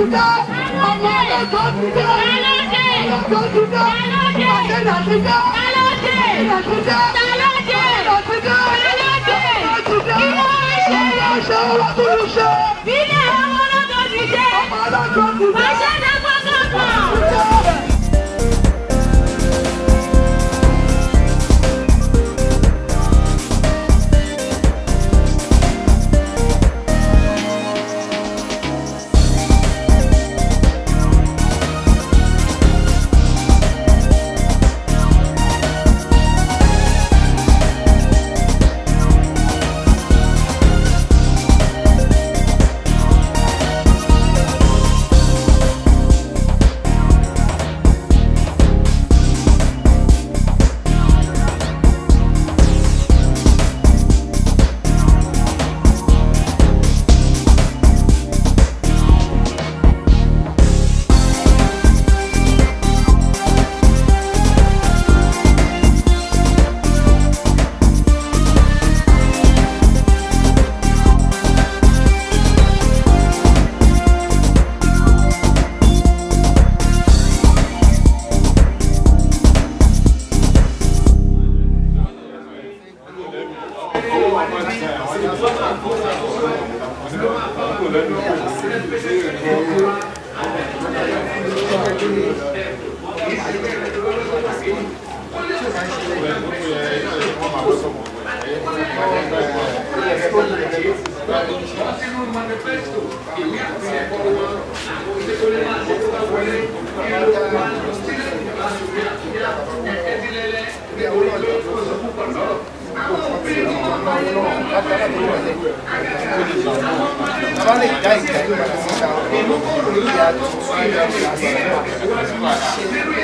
Àtúndá, ọmọ ọlọ́tọ̀ ti dá. Ọlọ́tọ̀ ti dá. Àtẹ̀dá ti dá. Àtẹ̀dá ti dá. Àtẹ̀dá ti dá. Àtúndá. Ọlọ́ṣẹ́ olóṣèlúṣẹ́. Ọmọ ọlọ́tọ̀ ti dá. Àtúndá. Bàbá lè dá ìgbà ìgbà síta lórí àjọ ìgbà ìgbà síta.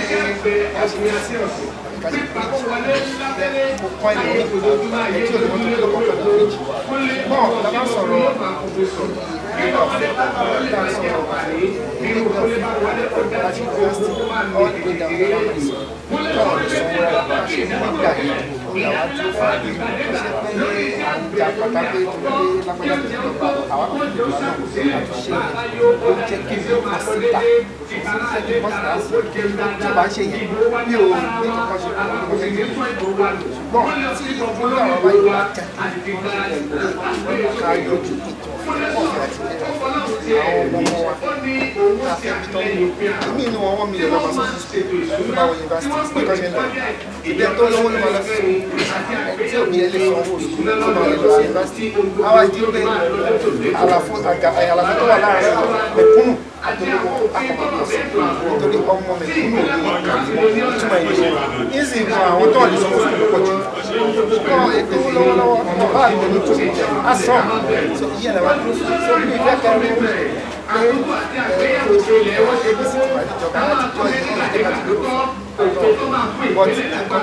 Mo kọ́ ilé ní ẹtí olùkọ́ tó lọ́kọ̀ pẹ̀lú méjì. Bọ́ọ̀ la bá sọ̀rọ̀ nígbà ọ̀fẹ́ la sọ̀rọ̀ nígbà ọ̀fẹ́ láti yunifásitì all the way down to campus. Bọ́ọ̀ lè sọ wọ́n rárá bá ṣe nígbà yìí ó là wá tó fà á bí ṣe pé à ń jà pátá pé torí pé lápẹ́jà tó ti lọ́gbà àwọn kan tó ti lọ́gbà àtúnṣe ó jẹ́ kí n mọ̀ síta ṣe kí n mọ̀ síta sí tí ó bá ṣe yẹn bí o ní kankan ṣe fún ọmọ ẹgbẹ́ ṣùgbọ́n tí ìwúlò àwọn wáyé wá jà kí wọ́n ṣe pẹ̀lú ká yọjú ètò ọ̀fẹ́ àti ilé àwọn ọmọ wa afẹ́ bitọ́ èmi inú wọn wọ́n mi lè lọ́mọ sọ́sọ́ school nígbà wọn yunifásitì bí kò ṣe ń lọ ìdí ẹ̀ tó lọ́wọ́ ló máa lọ sí tí òbí ẹ lè sanwó school tó máa lè lọ sí yunifásitì àwa ìdí pé àlàfo àlàfo tó wà láàárín mẹ̀kúnnù àtolówó akọ̀mọ̀pọ̀ sí nítorí ọmọ mẹ̀kúnnù òní ìtumọ̀ ìyẹn ìsìn kan àwọn tó wà ní sanwó school pọ̀ jù ṣùgbọ́n ètò lọ́wọ́lọ́wọ́ ọmọ bá àgbẹ̀ ní tó a sàn ìyẹn làwọn dúró fún so bí ìfẹ́ kẹrin pé kò ṣe ìjọba ìjọba láti tọ́ ìjọba ìjọba ti dúró but nǹkan tó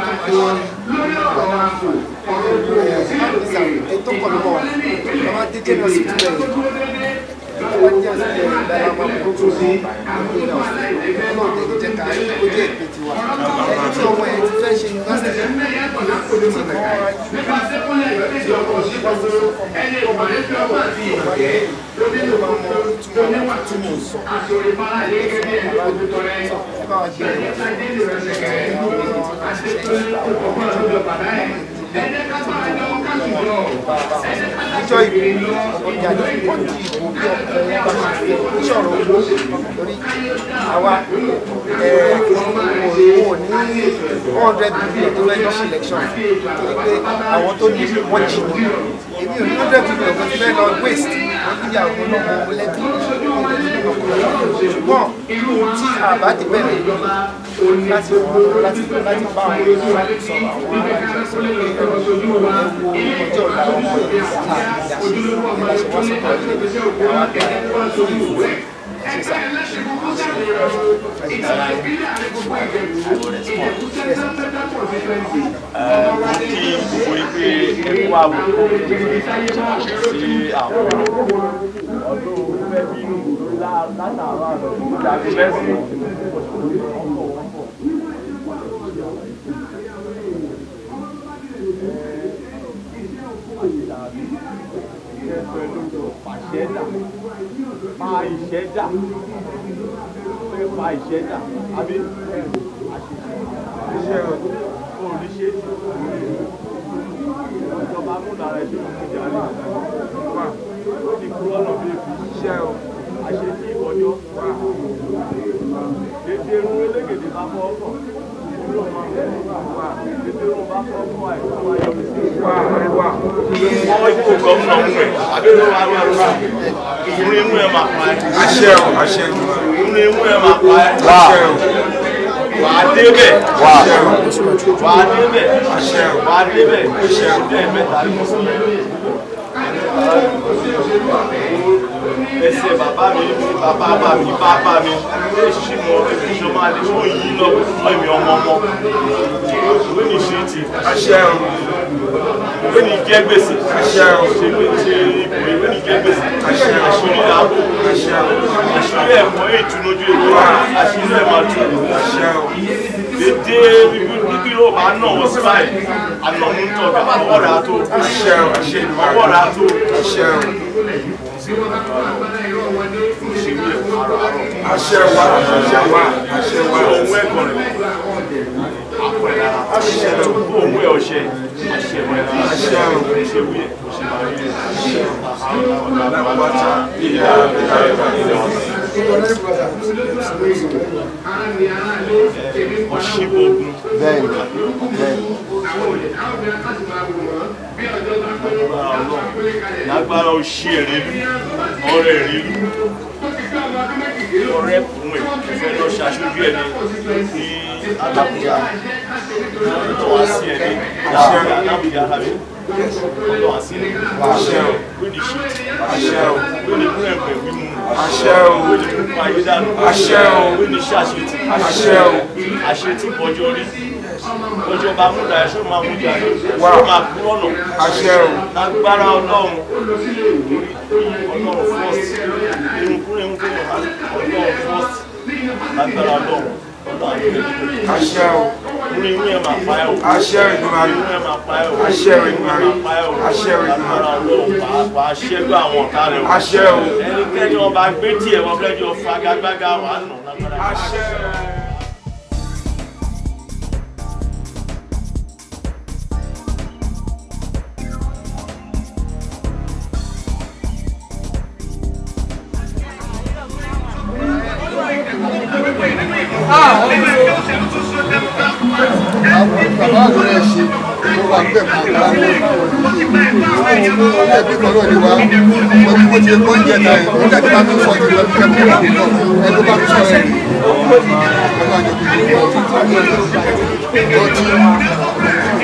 gbé ètò kan ló wà ọmọ adéjẹ náà sì tún bẹ̀rẹ̀ wọ́n jẹ́ àṣìṣe ìdára máa kó tó sí ìpínlẹ̀ ọ̀sẹ̀ ọlọ́run jẹ́ ká ó jẹ́ ìpè tiwa ẹni tí ọmọ ẹ̀ ti fẹ́ ṣe yunifásitì tí kò wá ìjọ ìbò ọjà ní wọ́n di ìbò bí ọkùnrin bá ṣe fi ìṣòro owó lórí àwa owó ní one hundred billion tó fẹ́ lọ sí election torí pé àwọn tó ní wọ́n jì ní èmi ò ní hundred billion tó ti fẹ́ lọ waste wọ́n ní ìyàwó lọ́mọ lẹ́bí ṣùgbọ́n tí àbá ti bẹ̀rẹ̀ láti wọ́n láti láti bá àwọn èèyàn sọ̀rọ̀ àwọn aláìsàn sọ̀rọ̀ pé ẹ̀rọ ewu ọjọ́ ọ̀la ọmọ yìí àti ìdásí ìdásí wọ́n sọ̀rọ̀ ilé àwọn abẹ́rẹ́ ìwé sísà. kí gbogbo ipe ẹkú ààbò sí àwọn ọdún fẹ́ bí látàárọ̀ àná ìdàgbé mẹ́sì. ẹ̀fọ́ ẹ̀ lójú pàṣẹ dà pa ìṣẹ́ dà pé pa ìṣẹ́ dà àbí àṣìṣe oríṣẹ́ ìjọba múlára ẹ̀ṣẹ́ òkúta rẹ̀ wà ó ti kúrò ọ̀nà bí èkó iṣẹ́ o àṣetí ìbọjọ́ wà dédé irun elégèdè bá fọ́ ọkọ̀ ìdúró máa ń bẹ̀rẹ̀ wà dédé irun bá fọ́ ọkọ̀ àìsàn ayọ̀ mi sí wà wà. wọ́n ikú gómìnà mú ẹ̀ àbẹ̀rẹ̀ wà wà wà ìrún imú ẹ̀ máa pa ẹ̀. àṣẹ o àṣẹ o ìrún imú ẹ̀ máa pa ẹ̀. àṣẹ o wà á débẹ̀ wà wà á débẹ̀ àṣẹ o wà á débẹ̀ ìṣẹ́ mẹ́ta ní ẹsẹ̀ bàbá mi bàbá bá mi bàbá mi lè ṣí mọ ìṣọ́ máa lè fún yìí lọ fún èmi ọmọ ọmọ ìwé ní ṣe ti àṣẹ o ìwé ní jẹ́ gbèsè àṣẹ o ṣe pé ṣe ipò ìwé ní jẹ́ gbèsè Àṣẹ. àṣírí làbò àṣẹ o àṣírí ẹ̀mọ́ ìtúnójú ètò àṣírí ẹ̀ máa tún àṣẹ o dédé bíbí yóò bá nà wọ́n sí báyìí àná mú tọ́ ọwọ́ rẹ̀ á tó àṣẹ o àṣẹ ọwọ́ rẹ̀ á tó àṣẹ o ṣèwé àrọ̀ àrọ̀. àṣẹ wa àṣẹ wa àṣẹ wa ohun ẹ̀kọ́ rẹ̀ àpọ̀ ẹ̀ lára àṣẹ o ohun ẹ̀ ọ̀ṣẹ́ àṣẹ ẹ̀ lára àṣẹ o ṣe wí ẹ̀ kò ṣe máa rí ẹ̀ lápáta ìyá ìyá ìyá ìyá ọ̀ṣìbọ̀gùn bẹ́ẹ̀ni bẹ́ẹ̀ni lágbára òṣì ẹ̀rín ọ̀rẹ́ ìrìn ọ̀rẹ́ kùn ẹ̀ fẹ́ lọ ṣaṣojú ẹ̀ ní alábùjá ọ̀dọ̀ wá sí ẹ̀ ní alábùjá tàbí ọ̀dọ̀ wá sí ẹ̀ àṣẹ o lónìí ṣe àṣẹ o lónìí kún ẹ̀pẹ̀ mímú àṣẹ o lónìí kún ayé dànù Àṣẹ o. lónìí ṣàṣetì àṣẹ o àṣetì bọjọ rí bọjọ bá mú dàá ṣó máa mú jà Wà. ṣó máa kú ọ̀nà àṣẹ o lágbára ọlọ́run ọlọ́run first irunkun irunkun ọlọ́run first lágbára ọlọ́run ọlọ́run àgbẹ̀ àṣẹ o ní inú ẹ̀ máa pa ẹ́ o àṣẹ Èdùmàrè inú ẹ̀ máa pa ẹ́ o Àṣẹ inú ẹ̀ Èdùmàrè. máa pa ẹ́ o Àṣẹ Èdùmàrè. lágbára ọlọ́run pàápàá ṣẹ́gun àwọn ọ̀tá rẹ̀ o àṣẹ o ẹnikẹ́ni ọba gbé tiẹ̀ wọ́n fẹ́ jọ fagagbága wà á nà lágbára àṣẹ àwọn bàbá àgbẹ̀ rẹ̀ ṣe mo wà ń bẹ̀ máa bá wọn ẹbí kan náà ni wá wọ́n ti mo ti kọ́ oúnjẹ náà yìí nígbà tí wọ́n ti sọ ti lọ sí ẹbí kan náà ẹbí bá ti sọ ẹ̀ rí ọlọ́run àjọ kìí ṣe ọtí ọtí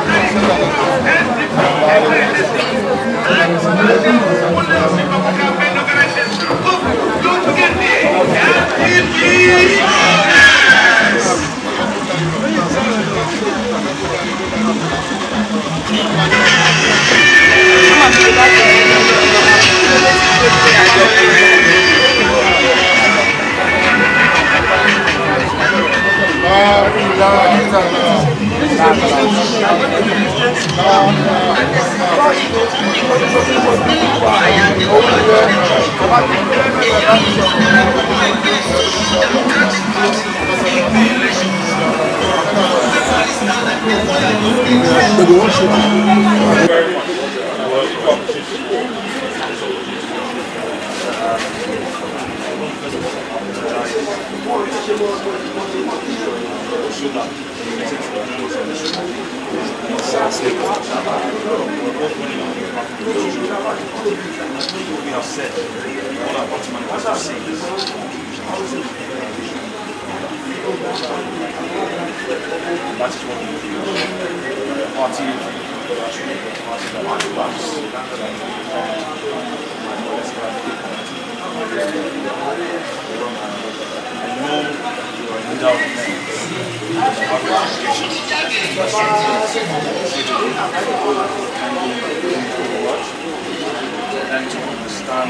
and to understand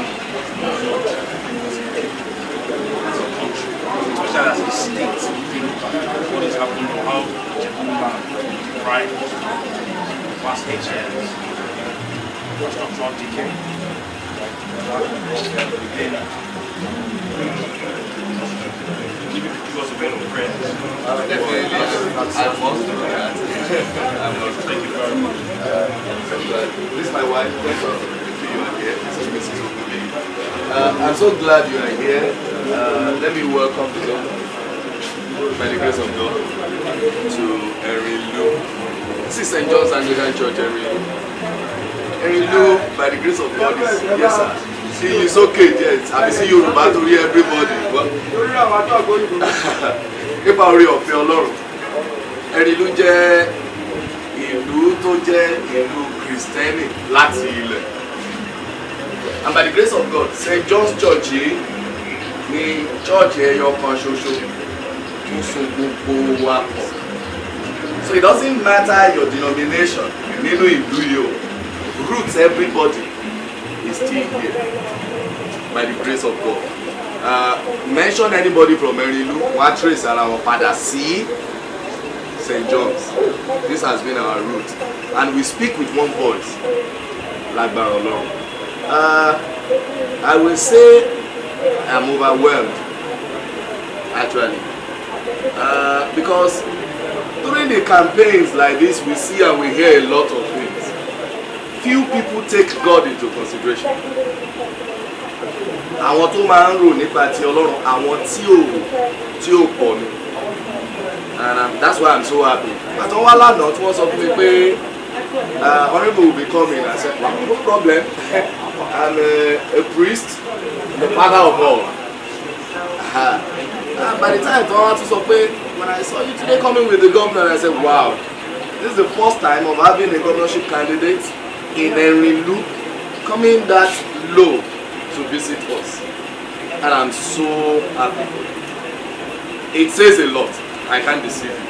especially as a state what is happening or how Japan right past eight years structural decay Give us a bit of prayer. Definitely, I must do that. I must. Thank you very much. This is my wife. Thanks for you are here. This is Mrs. Okumi. Uh, I'm so glad you are here. Uh, let me welcome the governor, by the grace of God, to Erilu. This is St. John's Anglican Church, Erilu. Erilu, by the grace of God, is yes, sir. See, it's okay, yes. I see Yoruba to hear everybody. But nípa orí ọ̀fẹ́ ọlọ́run Ẹ̀rìlú jẹ́ ìlú tó jẹ́ ìlú kìrìsìtẹ́nì láti ilẹ̀ and by the grace of God St. John's Church yìí ni church ẹyọ kan ṣoṣo tó so gbogbo wa pọ̀ so it doesn't matter your denomination nínú ìlú yìí o roots everybody is still here by the grace of God uh, mention anybody from Erilu wọ́n á trace ara wọn padà sí St. John's this has been our root and we speak with one voice lágbára Ọlọ́run uh, I will say I'm overwhelmed actually uh, because during the campaigns like this we see and we hear a lot of things few people take God into consideration àwọn tó máa ń rò nípa ti ọlọ́run àwọn tí ò tí ò pọ̀ ni and um, that's why i'm so happy àtọ́ wá lánàá tí wọ́n sọ fún mi pé uh, honourable will be coming i said wow no problem i'm a, a priest the father of all uh, and by the time tí wọ́n wá tún sọ pé when i saw you today coming with the governor i said wow this is the first time of having a governorship candidate in Erinlu coming that low to visit us and i'm so happy it says a lot i can't deceive you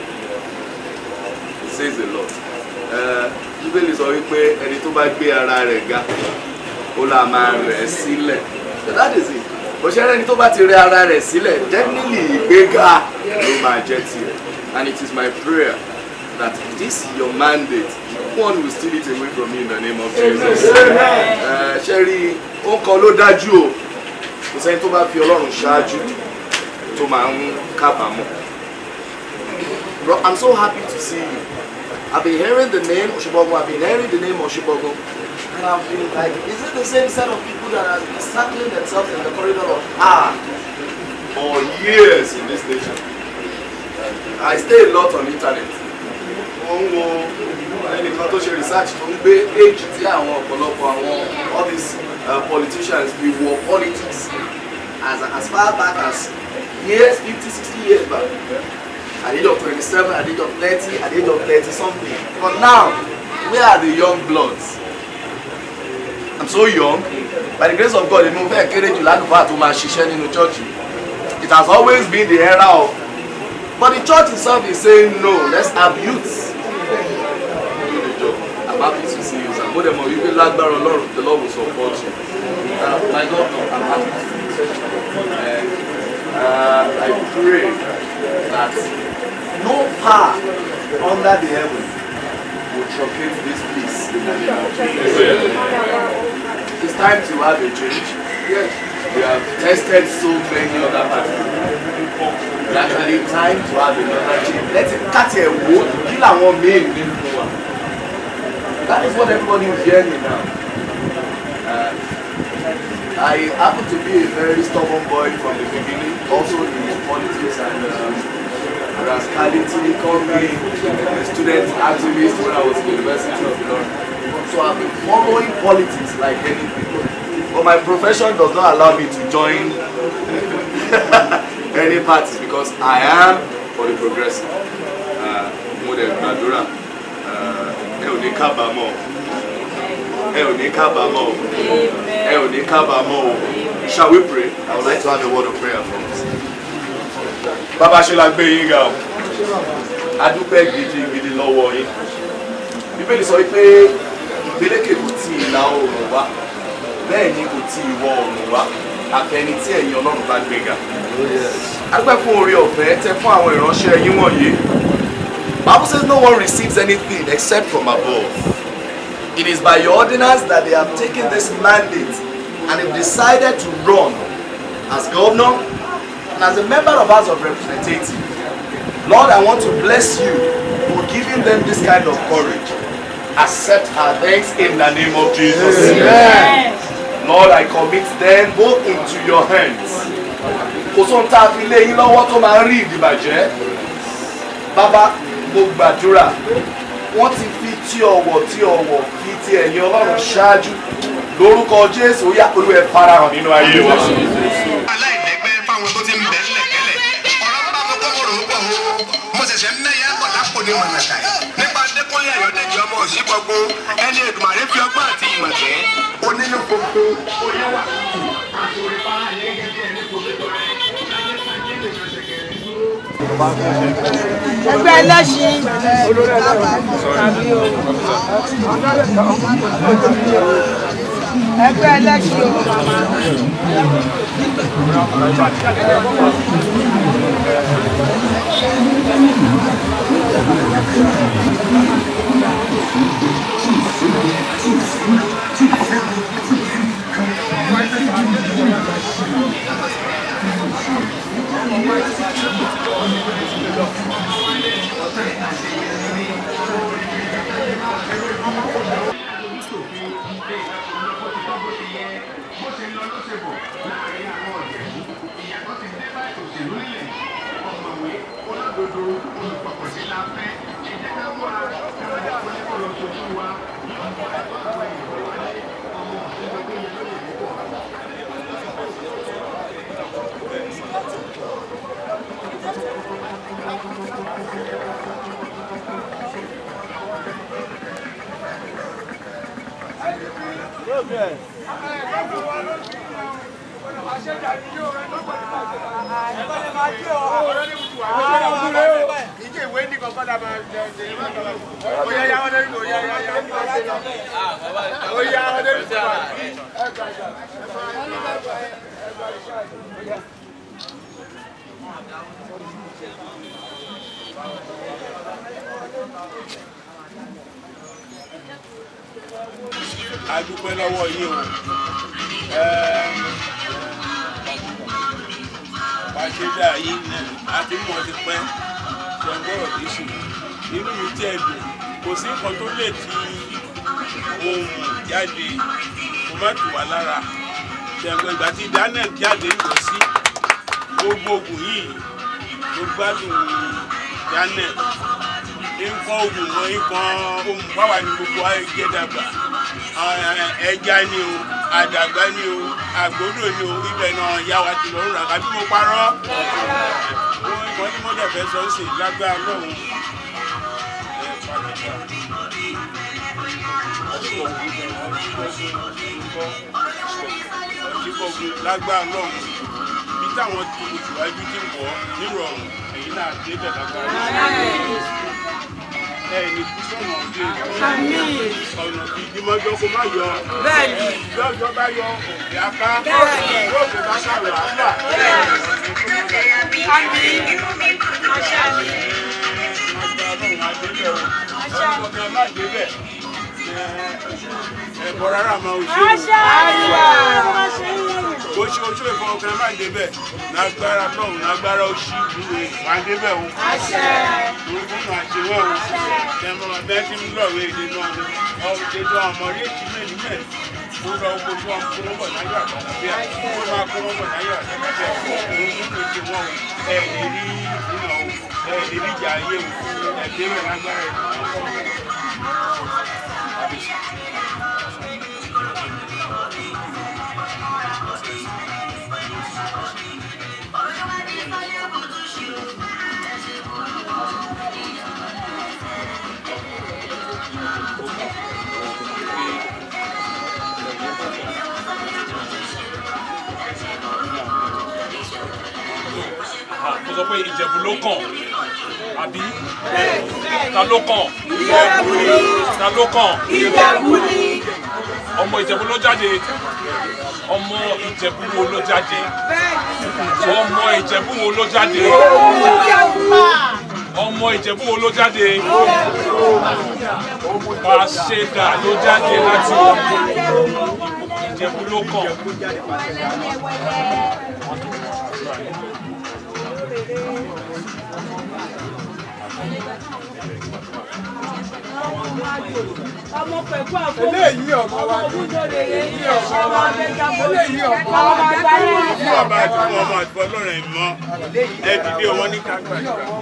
it says a lot bíbélì sọ wípé ẹni tó bá gbé ara rẹ̀ ga ó là máa rẹ̀ sílẹ̀ so that is it bó ṣe ẹni tó bá ti rẹ̀ ara rẹ̀ sílẹ̀ definitely ìgbéga ló máa jẹ́ tiẹ̀ and it is my prayer that this your mandate one will steal it away from you in the name of Jesus. Uh, ṣe rí ó kan ló dájú o kò sẹ́ni tó bá fi ọlọ́run ṣáájú tó máa ń kábàámọ̀. Bro, I'm so happy to see you. I've been hearing the name Oshibogun, I've been hearing the name Oshibogun, and I've been like, is it the same set of people that have been circling themselves in the corridor of art for years in this nation? I stay a lot on internet. Mo ń wo ẹnìkan tó ṣe research tó ń gbé age tí àwọn ọ̀pọ̀lọpọ̀ àwọn all these uh, politicians be war politics as as far back as years fifty sixty years back at the age of twenty-seven at the age of thirty at the age of thirty something but now where are the young bloods i'm so young by the grace of God èmi ò fẹ́ kéré jù lálùfáà tó máa ṣiṣẹ́ nínú church it has always been the era of but the church itself is saying no let's have youths do the job i'm happy to see you sir mo dẹ̀ mọ̀ wípé lágbára ọlọ́run the lord will support you uh, my God i'm happy to see you and uh, i pray that no power under the heaven will truncate this peace in the name of Jesus. It's time to have a change. Yes. We have tested so many other parties. It's actually time to have another change. Let's cut a wood, kill our main That is what everybody is hearing now. Uh, I happen to be a very stubborn boy from the beginning, also in politics and um, rascality, called me a student activist when I was in the University of London. So I've been following politics like anything. But my profession does not allow me to join any party because I am for the progressive. Mo dẹ̀ gbàdúrà ẹ ò ní kábàámọ̀ ẹ ò ní kábàámọ̀ ẹ ò ní kábàámọ̀ o. Shall we pray? I would like to have a word of prayer from us. bàbá ṣe la gbé yín ga o adúpẹ́ gidigidi lọ́wọ́ yín bíbélì sọ pé ìgbélékè kò tí ìlà oòrùn wá bẹ́ẹ̀ ni kò tí ìwọ̀ oòrùn wá àfẹni tí ẹ̀yin ọlọ́run bá gbéga adúpẹ́ fún oore ọ̀fẹ́ tẹ fún àwọn ìránṣẹ́ yín wọ̀nyí Bible says no one receives anything except from above it is by your ordinance that they have taken this mandate and have decided to run as governor and as a member of House of Representatives. Lord, I want to bless you for giving them this kind of courage. Accept our thanks in the name of Jesus. Lord, I commit them both into your hands. Kò sóhun tá a fi lé yín lọ́wọ́ tó máa ń rí ìdìbàjẹ́. Bàbá, mo gbàdúrà. Wọ́n ti fi tí ọ̀wọ̀ tí ọ̀wọ̀ fi ti ẹ̀yìn Ọlọ́run ṣáájú. Lórúkọ Jésù, ó yá olúwẹ̀ farahàn nínú ayé wa. aláìlẹ́gbẹ́ fáwọn tó ti ń bẹ̀ ńlẹ̀ kẹ́lẹ̀ ọ̀rọ̀ bá mo kọ́ mo rò ó pọ̀ o mo ṣẹ̀ṣẹ̀ ń mẹ́yà pọ̀ lápò ní mọ̀nàkà yìí nípa Adékúnlé Ayọ̀dèjì ọmọ Òṣìgbọ̀gbọ̀ ẹni Èdùmàrè fi ọgbọ́n àti ìmọ̀ tẹ́ onínú gbogbo oníwà ẹgbẹ́ ẹlẹ́ṣin ẹgbẹ́ ẹlẹ́ṣin o. a dúpẹ́ lọ́wọ́ yìí o pàṣẹdà yìí ní àti mọ̀ ti pẹ́ ṣẹ̀gbọ́rọ̀ kì í sùn inú mi tiẹ̀ dùn kò sí nǹkan tó lè ti ohun jáde kó má tù wá lára ṣẹ̀gbọ́n ìgbà tí daniel jáde ń lọ sí gbogbo ogun yìí ló gbádùn daniel nǹkan ogun wọn nǹkan ohun báwa ni gbogbo ayé jẹ́ dàgbà ẹja ni o àdàgbà ni o àgbòdo ni o ibẹ̀ náà yá wa ti lọ́rùn ràkà bí mo parọ́ ohun ìmọ̀ tí mo dẹ̀ fẹ́ sọ sí lágbára lọ́hùn ẹ̀ pàdé ọ̀ṣìkọ̀gùn lágbára lọ́hùn bí táwọn tó síwájú ti ń bọ̀ nírọ̀rùn èyí náà débẹ̀ lágbára ẹni kú sọ̀nà ọ̀dẹ ọ̀nà ìdímọ́jọ́ kó má yọ bẹ́ẹ̀ni lọ́jọ́ bá yọ òkè aká Bẹ́ẹ̀ni. yóò fi bá sàrò àgbà àmì àṣà mi ẹ̀bọ̀ rárá máa ń ṣe àṣà àríwá o ṣe oṣù ìfọwọ́kan máa ń débẹ̀ lágbára náà lágbára oṣù ìwé wà á débẹ̀ o àṣà orúkọ náà ṣe wọ́n o tẹ̀mọ́ bẹ́ẹ̀ tí ń lọ́ọ̀wé èdè náà ni ọ̀hún ètò ọmọ rí èsì mẹ́rin mẹ́rin ó lọ owó tí wọ́n kó wọ́n bọ̀ láyọ̀ àtàlàbíà ó máa kó wọ́n bọ̀ láyọ̀ àtàlàbíà òun nínú ìṣe wọn o ẹ̀ lè rí ìdúnà o ẹ̀ lè rí ìjà ayé o ẹ̀ débẹ̀ lágbára ẹ̀ mo sọ pé ìjẹ̀bù ló kàn àbí ta ló kàn ta ló kàn ìjẹ̀bú ni ọmọ ìjẹ̀bú ló jáde ọmọ ìjẹ̀bú wo ló jáde ọmọ ìjẹ̀bú wo ló jáde ọmọ ìjẹ̀bú wo ló jáde pàṣẹdà ló jáde láti ìjẹ̀bú ló kàn. ọmọ pẹ̀kú àpò eléyìí ọmọ wa ní eléyìí ọmọ wa eléyìí ọmọ ọmọ wa bàbá yẹn. fún ọba àti fún ọmọ àti fún ọlọ́run ẹ̀ mọ́ ẹ dìde wọn ní kágbà.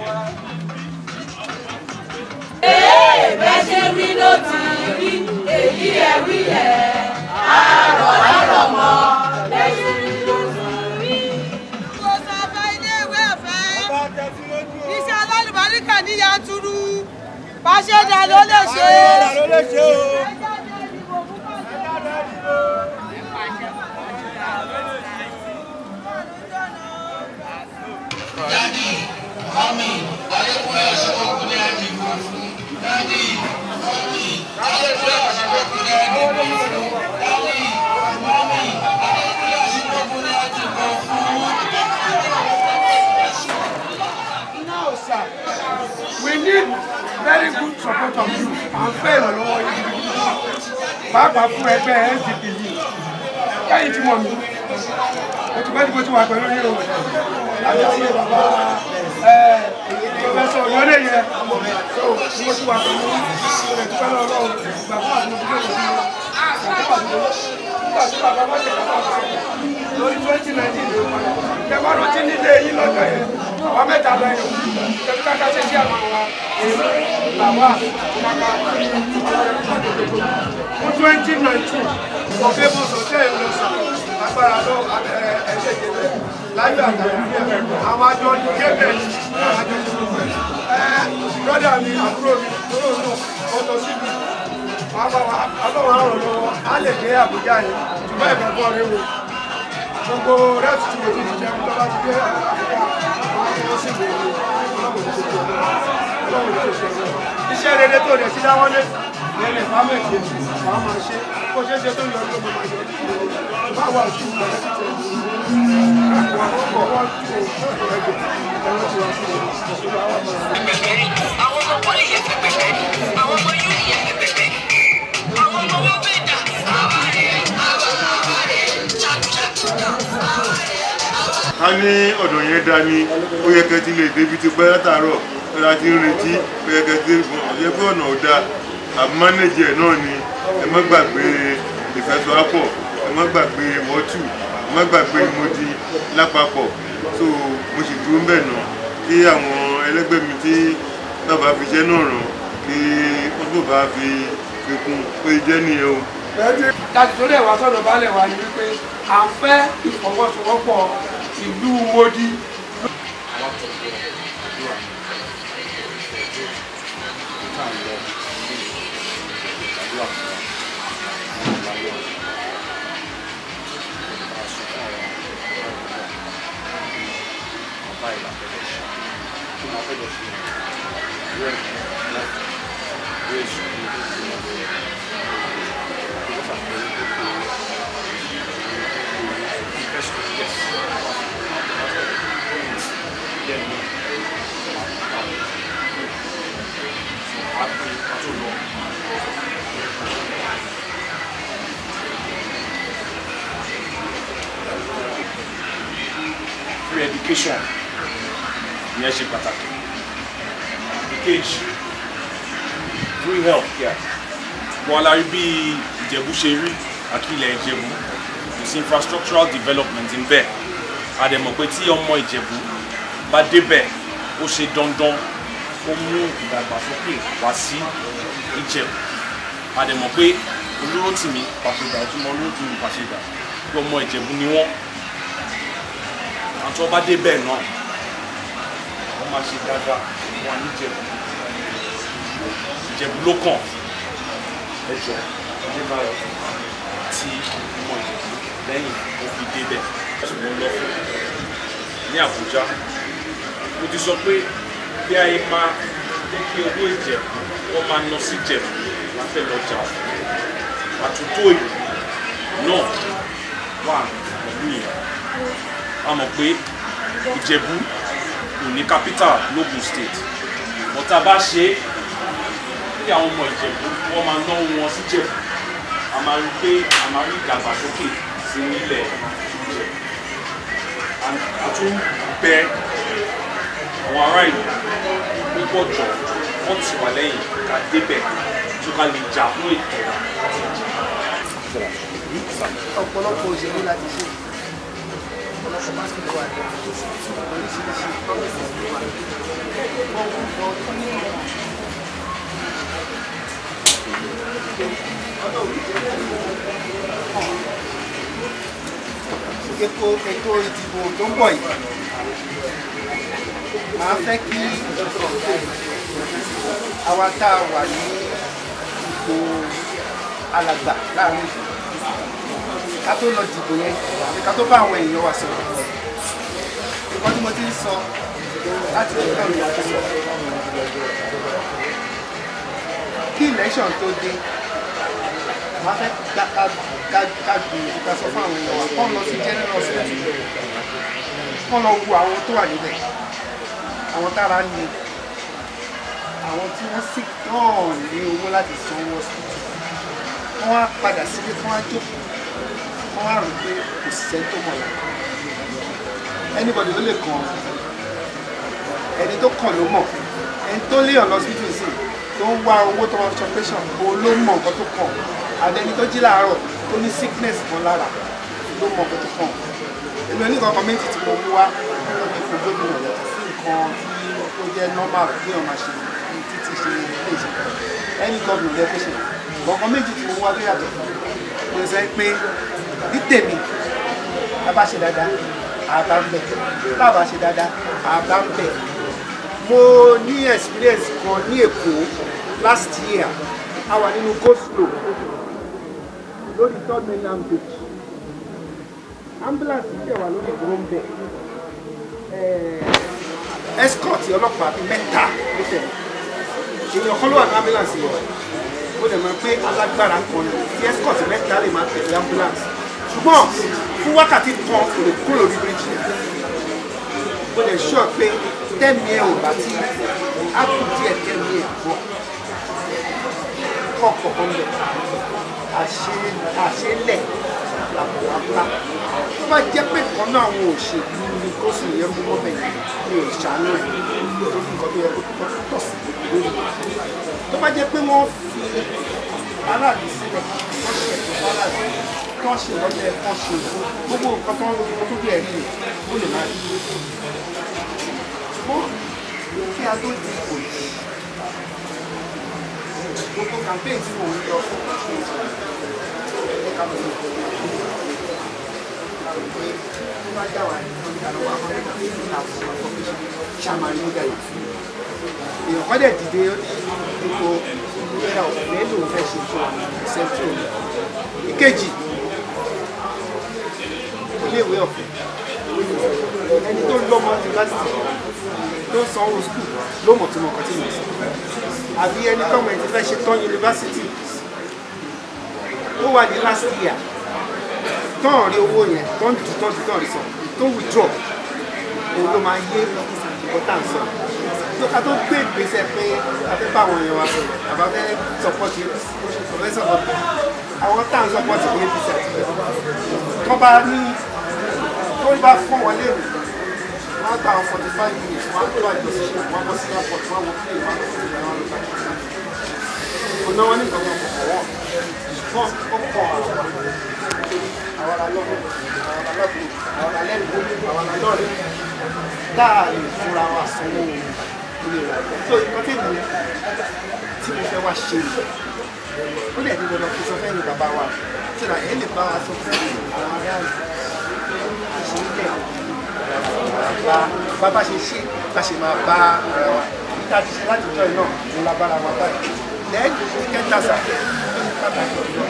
bẹ́ẹ̀ ṣe wí ló ti rí èyí ẹ̀ wí ẹ̀ àárọ̀ àárọ̀ mọ́ bẹ́ẹ̀ ṣe wí ló ti rí. kò sọ̀fẹ́ iléèwé ọ̀fẹ́ iṣẹ́ alálùbáríkà ní yanturu pàṣẹdà ló lè ṣe. now sir we need very good support of you à ń fẹ́ ìrànlọ́wọ́ yìí pàápàá fún ẹgbẹ́ SDP yìí káyìn tí mọ̀ mí mo ti bẹ́ẹ̀ ni mo ti wà pẹ̀lú yìí o láti ayé bàbá pọfẹsọ yọlé yẹ so mo ti wà pẹ̀lú rẹ̀ tó fẹ́ lọ́wọ́ lọ́wọ́ ìgbà fún àti mo ti bẹ́ẹ̀ lọ́wọ́ nígbà tí bàbá bá ṣe bàbá bá lórí twenty nineteen ló padà kẹfà rántí nílé yín lọ́jọ́ yẹn àwọn mẹ́ta lẹ́yìn kẹfì káká ṣe sí àwọn wa èmi làwà kàkà fún twenty nineteen ọ̀fẹ́ bó sọ̀tẹ́ ẹ̀ lọ sàn agbára lọ ẹ̀ṣẹ̀ ìjẹ́bẹ̀ láyé àtàlẹ́ àwọn àjọ gébẹ̀ àwọn àjọ ẹ̀ brọ́dà mi àbúrò mi lóró náà ó lọ síbi ọlọ́run àrùn lọ́wọ́ á lè dé àbújá yẹn ṣùgbọ́n ẹ̀fẹ̀ bọ́ rí wo gbogbo rẹ́ẹ̀tì tí mo ti ti jẹun tó bá ti dé àbújá wọn á tó sì wò ó ọlọ́run tó ṣe ọlọ́run tó ṣe iṣẹ́ rere tó rẹ̀ sí dáwọ́lé lẹ́lẹ̀ fámẹ́tì wàá máa ṣe kó ṣe é ṣe tó yọ ọdún mo máa yọ bá wà sí ìgbà tí tẹ̀ wọ́n kọ̀ wọ́n tó ẹgbẹ̀ ẹ̀rọ tí wọ́n sí ìṣòro àwọn ọmọ rẹ̀. àwọn ọmọ pọ́lì yẹn fẹ́ pẹ̀pẹ́ àwọn ọmọ yúni yẹn fẹ́ pẹ̀pẹ́ àwọn ọmọ wọn fẹ́ dà. ká ní ọ̀dọ̀ yẹn dání ó yẹ kẹ́ ti lè débi ti pẹ́ látàárọ̀ ẹ̀rọ àti ń retí ó yẹ kẹ́ ti gùn ọ̀yẹ́ pé ọ̀nà ò dáa àmánéjì ẹ̀ náà ni ẹ má gbàgbé ìfẹsọ̀wápọ̀ ẹ má gbàgbé wọ́tù ẹ má gbàgbé ìmọ̀dí lápapọ̀ so mo sì dúró ń bẹ̀ náà kí àwọn ẹlẹ́gbẹ́ mi tí bàbá fi iṣẹ́ náà ràn kí wọ́n tó bá fi fi kún pé jẹ́ nìyẹn o. láti torí ẹ̀wà sọ̀rọ̀ balẹ̀ wa ni wípé à ń fẹ́ ìfọwọ́sowọ́pọ̀ ìlú Modi. free education ìyẹn ṣe pàtàkì ìkejì free health care wọn la rí bí ìjẹ̀bú ṣe rí àkílẹ̀ ìjẹ̀bú kò sí infrastructural development ń bẹ a dẹ̀ mọ̀ pé tí ọmọ ìjẹ̀bú bá débẹ̀ ó ṣe dandan ó mú ìdàgbàsókè wá sí ìjẹ̀bú a dẹ̀ mọ̀ pé olórótìmí pàṣẹdà ọtúnmọ̀ olórótìmí pàṣẹdà pé ọmọ ìjẹ̀bú ni wọ́n àti ọba dé bẹ́ẹ̀ náà wọ́n máa ṣe dáadáa wọn ní Ìjẹ̀bú Ìjẹ̀bú ló kàn ẹjọ́ Adébáyọ̀ tí ọmọ Ìjẹ̀bú lẹ́yìn ó fi dé bẹ́ẹ̀ ṣùgbọ́n lọ fún ní Àbújá mo ti sọ pé bí ayé máa jẹ́ kí owó Ìjẹ̀bú wọ́n máa ná sí Ìjẹ̀bú la fẹ́ lọ jà fún àtúntò ìlú náà wà pẹ̀lú ìyẹn a mọ̀ pé ìjẹ̀bú kò ní capital logun state but tá a bá ṣe é kí àwọn ọmọ ìjẹ̀bú wọ́n máa náwó wọn sí jẹ̀bú a máa rí pé a máa rí ìdàgbàsókè sí nílẹ̀ jíjẹ a tún bẹ àwọn ará ìlú púpọ̀ jọ wọ́n ti wà lẹ́yìn ká débẹ̀ tó ká lè jà fún ètò ọ̀pọ̀lọpọ̀ òṣèlú láti ṣe ọ̀pọ̀lọpọ̀ pásítọ̀ wà ní oríṣiríṣi promise wà wọ́n wọ́n wọ́n tó ní ìmọ̀ ètò ètò ìdìbò tó ń bọ̀ yìí máa fẹ́ kí àwa tá a wà ní ipò alàgbà láàrin ìlú ká tó lọ dìbò yẹn àbí ká tó bá àwọn èèyàn wa sọ̀rọ̀ nǹkan tí mo ti ń sọ láti ọjọ́ ìrìn àjò sọ kí election tó dé máa fẹ́ ká ká ká ká gbìyànjú ká sọ fún àwọn èèyàn wa kọ́ lọ sí general hospital kọ́ lọ wo àwọn tó wà níbẹ̀ àwọn tára ní àwọn tí wọ́n sì náà ní owó láti sanwó hospital wọ́n wá padà sílé kí wọ́n á jókòó wọ́n wá rò pé kò sẹ́ni tó mọ̀ lára anybody ló lè kàn ẹni tó kàn ló mọ̀ ẹni tó léèyàn lọ síbítù sí tó ń wá owó tó máa fi operation o ló mọ̀ nǹkan tó kàn àdẹni tó jí láàárọ̀ tó ní sickness kan lára ló mọ̀ nǹkan tó kàn èmi oníkan kan méjì tí mo mú wá lọ́dún ipò gómìnà yàtọ̀ sí nǹkan tí ó jẹ́ normal bí wọ́n máa ṣe ní títí ṣe ilé ìṣẹ́ ẹni gómìnà lẹ́kọ̀ọ́ ṣe nǹkan méjì tí mo mú wá tó yàtọ̀ mo sọ pé ní tèmi a bá ṣe dáadáa àbá ń bẹ bá a bá ṣe dáadáa àbá ń bẹ mo ní experience kan ní èkó last year a wà nínú go slow lórí third mainland bridge ambulance yìí dẹ̀ wà lórí ìdúró ń bẹ escort ọlọ́pàá bíi mẹ́ta ló tẹ̀lé èèyàn kan ló wà ní ambulance yìí ó dẹ̀ mọ̀ pé alágbára kan ní tí escort mẹ́ta lè máa tẹ̀lé ambulance ṣùgbọ́n fún wákàtí kan kò lè kúrò lórí bíríjì ó dẹ̀ sọ pé tẹ́mi ẹ̀ ò bá ti á kù díẹ̀ tẹ́mi ẹ̀ bọ̀ kọ́ kọ̀ọ̀kan bẹ̀ àṣelẹ̀ làbọ̀wápá tó bá jẹ́ pé kan náà àwọn òṣèlú ní kó sì yẹ mú mọ́ bẹ̀yìn ní ìṣàánú ẹ̀ nítorí nǹkan tó yẹ kó tó tọ̀ sí lórí tó bá jẹ́ pé wọ́n fi aráàlú sílẹ̀ wọ́n ṣe ẹ̀tọ́ aráàlú kán ṣe lọ́jọ́ ẹ̀kan ṣe gbogbo nǹkan tó ń lo tó bí ẹ̀rí rẹ̀ ó lè máa rí ṣùgbọ́n kí a tó di ipò yìí gbogbo campaign tí mò ń lọ fún ẹ̀ka lọ́wọ́ pé tó bá dá wà ní ọjà lọ́wọ́ àwọn ẹ̀ka tó ń àwọn ọkọ̀ bí ṣàmàlí ó dàgbà èèyàn kọ́ dẹ̀ dìde ipò ìlera ọ̀fẹ́ lòun fẹ́ ṣe fún ìṣẹ́jú ìkejì iléèwé ọ̀fẹ́ ẹni tó lọ́mọ yunifásitì tó ń sanwó skul ló mọ̀ tó mọ̀ kan tí mo sọ àbí ẹni tọ́mọ ẹ̀ ti fẹ́ ṣe tán yunifásitì ó wà ní last year tán rí owó yẹn tán jù tán jù tán rí sọ tó withdraw òun ló máa yé nǹkan tá à ń sọ tó ká tó gbé ìgbésẹ̀ pé a fẹ́ bá àwọn èèyàn wa sọ̀rọ̀ àbá fẹ́ sọpọ́tì ọ̀fẹ́ sọpọ́tì àwọn tá à ń sọpọ́tì ní apc àti bẹ́ẹ̀ tó bá ní tó bá fún wọn lé wọ́n á gba àwọn forty five minutes wọ́n á tó àjọṣe wọ́n á bọ́ sí airport wọ́n á wọ plane wọ́n á lọ sí ìlú àwọn ọlọ́pàá kò náwó ní nǹkan kan kò wọ́n ṣùgbọ́n ó kọ́ àwọn àwọn alọ́run àwọn alọ́run àwọn alẹ́rìí àwọn alọ́run dáa lè fúnra wa sanwó ilé wa so nǹkan tí mo tí mo fẹ́ wá ṣe ó lè ní dandan kí sọ fẹ́ ní bàbá wa tí ra ẹ̀ lè bá wa sọ fún àwọn ará ìṣẹ̀lẹ̀ bá bàbá ṣe ṣe bá ṣe máa bá ara wa níta ti ṣe láti jọ iná ní lábára wa báyìí lẹ́yìn ní kẹta sà ní pàtàkì ọ̀dọ́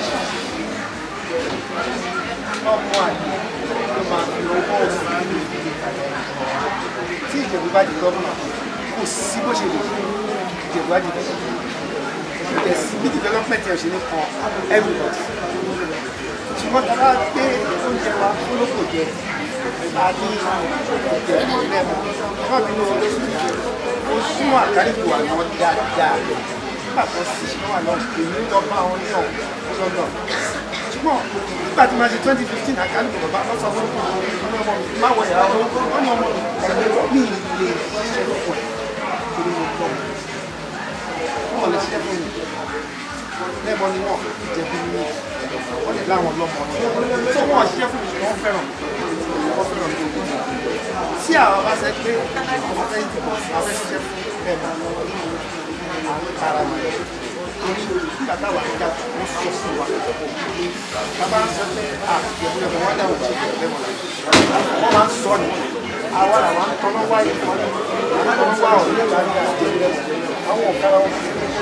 ọmọ àyè ló máa fi owó òfin nínú ìdílé kalẹ̀ tí ìjẹ̀bú bá di gọ́ọ̀mù kò sí bó ṣe lè ìjẹ̀bú bá di gọ́ọ̀mù ìjẹ̀ sí bí development ẹ̀ ṣe ní kan everybody ṣùgbọ́n tàbá gbé oúnjẹ wa olóko jẹ àti ìjẹ̀bú lẹ́mọ̀ ọmọ mi ní olóṣù jẹ ó súnmọ́ àkárìkù àwọn dáadáa nígbà tó sì ṣe wà lọ èmi lọ bá wọn ní ọ̀hún lọ́dọ̀ ṣùgbọ́n nígbà tí màá ṣe twenty fifteen àkálùkù bàbá lọ sọ fún mi ọmọ mi má wọ ìyàwó wọn ní ọmọ mi mi lè ṣiṣẹ́ fún ẹ torí mo gbọ́ wọn lè ṣiṣẹ́ fún mi lẹ́bọn ni wọ́n jẹ̀bi ní wọ́n lè láwọn lọ́mọ tó wọ́n ṣiṣẹ́ fún mi ṣùgbọ́n wọ́n fẹ́ràn mi wọ́n fẹ́ràn mi òkú tí àwọn bá ṣe pé àwọn fẹ́ àwọn fẹ́ ṣiṣẹ́ fún ẹ̀ ara mi torí nígbà táwa nígbà wọ́n sọ sí wa bàbá ń sọ pé à ìyẹ̀wò ẹ̀fọ́ wájà ò tí ì bẹ̀rẹ̀ lẹ́mọ̀ wọ́n máa ń sọ ni àwa làwọn ń tọ́nà wáyé wọn ní àwọn ń wá ọ̀rẹ́ ìgbà ní àti ìjẹ̀lẹ̀ àwọn ọ̀gára wọn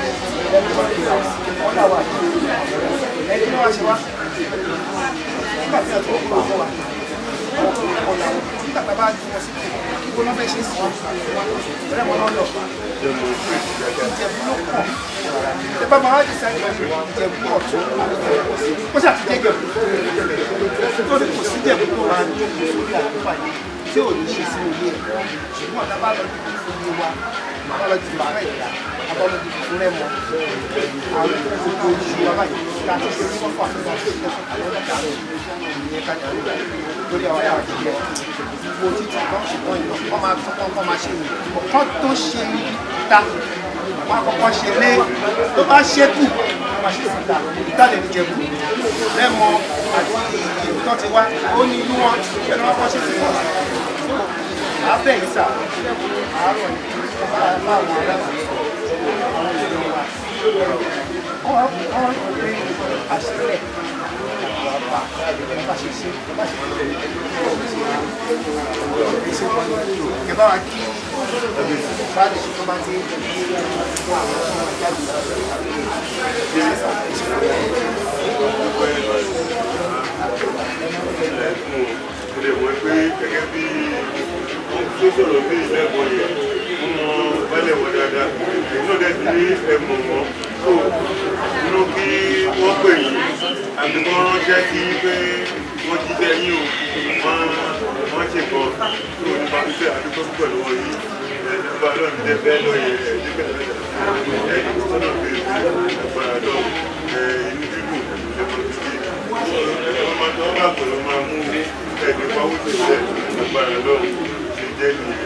wọ́n dà wà ní ẹni náà ṣe wá nígbà tí a tó kọ́ àwọn wa ọ̀la nígbà tá a bá ju wọn sí kíkó náà fẹ́ ṣe sí wọn ẹ̀rẹ́ wọn náà lọ ìjẹ̀bú ló pọ̀ ẹ bá máa di sáré ìjẹ̀bú ọ̀tún ó ṣàtijọ́ ìjẹ̀bú tó ní kò sí ìjẹ̀bú tó wà ní orí àkókò yìí tí ò ní ṣe sínú ilé ẹ̀ ṣùgbọ́n ọ̀tá bá lọ di ilé wa bá lọ di bàbá ìyá bá lọ di fúnrẹ́ mọ́ àwọn gbogbo oṣù wa báyìí láti ṣe ní wọ́n fà fún wa ṣe fún àwọn ọ̀gá rẹ̀ ìyẹn kájà rẹ̀ lórí àwọn yàrá ti yẹ gbogbo títí kan ṣùgbọ́n ìlú wọn máa tún kọ́ kọ́ máa ṣe nù ọ̀kan tó ṣe ta wọn àkọ́kọ́ ṣe lé tó bá ṣẹ́kù wọn máa ṣe síta ìtàlẹ̀ ní jẹ̀bù lẹ́mọ àti ìlú tó ti wá ó ní inú wọn ẹni wọn kọ́ ṣe sí wọn abẹ́ yìí sà àárọ̀ láwọn aláàbò àwọn ìlú wa wọ́n wọ́n pè àṣìlẹ̀ bá bá ṣe ṣe bá ṣe ṣe ẹ bá wa kí bá lè ṣe tó bá ti fún àwọn ọmọ jáde lè wọ́n pé gẹ́gẹ́ bí wọ́n tó sọ̀rọ̀ bí ìlẹ́gbọ̀n yẹn wọ́n mọ bálẹ̀ wọn dáadáa èyí náà dẹ̀ ní ẹ̀mọ̀ wọn tó inú kí wọ́n pè yín àbí wọ́n ránṣẹ́ sí pé wọ́n jíjẹ́ yín o wọ́n wọ́n ṣe kọ́ tó nípa pípẹ́ àdúgbò púpọ̀ lọ́wọ́ yìí ẹ̀ẹ́dẹ́gbà lọ́nà tẹ́ bẹ́ẹ̀ lọ́yẹ̀ ẹ̀ẹ́dẹ́gbẹ̀rẹ̀ ẹ̀ẹ́dẹ́gbẹ̀rẹ̀ sọ́nà pé ẹ̀ẹ́dẹ́gbẹ̀rẹ̀ lọ́ inú dídùn ẹ̀ẹ́dẹ́gbẹ̀rẹ̀ ọmọ tó bá pẹ̀lú máa mú ẹ̀ẹ́dẹ́ pawó tó jẹ́ agbára lọ́wọ́ ṣe jẹ́ nìyẹn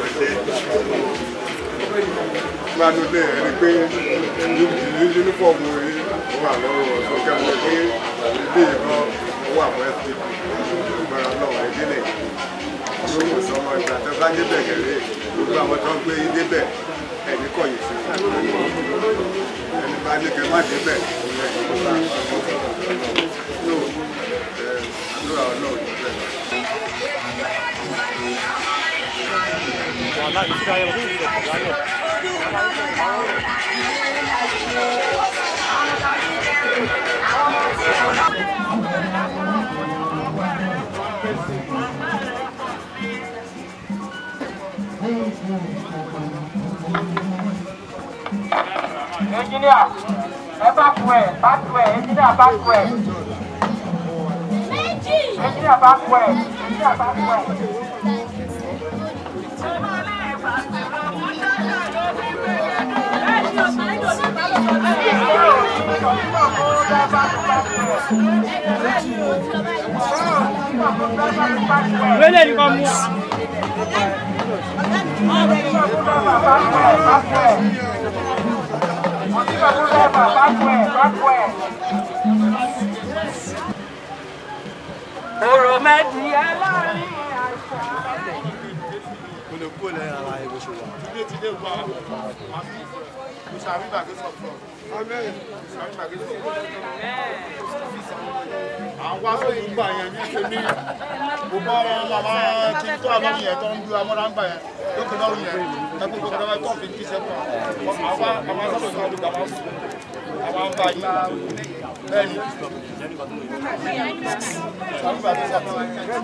máa ló lé ẹni pé yúnífọ̀mù yìí ó wà lọ́wọ́ ọ̀sán kẹ́mọ́ pé ilé ìran ó wà fún ẹ̀sìn ìgbára lọ́wọ́ ìdílé lóko sọmọ ìgbà tó bá débẹ̀ gẹ̀rẹ́ gbogbo àwọn tó ń gbé yín débẹ̀ ẹni kọ̀yìn sí ẹni bá ní kẹ́ má débẹ̀ òun ẹni kó bá yóò àdúrà ọlọ́run níbẹ̀. wàhálà ìṣúra ayẹwo tó ń lọ kọjá lọ. Engineer, ẹ bá kú ẹ̀, bá kú ẹ̀, engineer bá kú ẹ̀. Engineer bá kú ẹ̀, engineer bá kú ẹ̀. Wẹ́lẹ̀ ni kò mú. Ọ̀rọ̀ mẹ́tì ẹ láàrin kò lè kúrò lẹ́yìn ara ẹ̀ bó ṣe wà. ilé ti lé wa mo ṣàrí bàgé sọ̀tọ̀. amen ṣàrí bàgé sọ̀tọ̀. àwọn wá sóyún gbà yẹn ní ṣe ní gbogbo ọmọ màmá tí tó àmọ́ yẹn tó ń du amọ́ra ń gbà yẹn lókè lọ́rùn yẹn ẹgbẹ́ gbogbo ọmọ tó fi jí sẹ́kọ̀ àwa àwa sábà sọ̀rọ̀ lùgbà máa sùn àwa ń bá yín bẹ́ẹ̀ ni ṣàrí bàgé sọ̀tọ̀.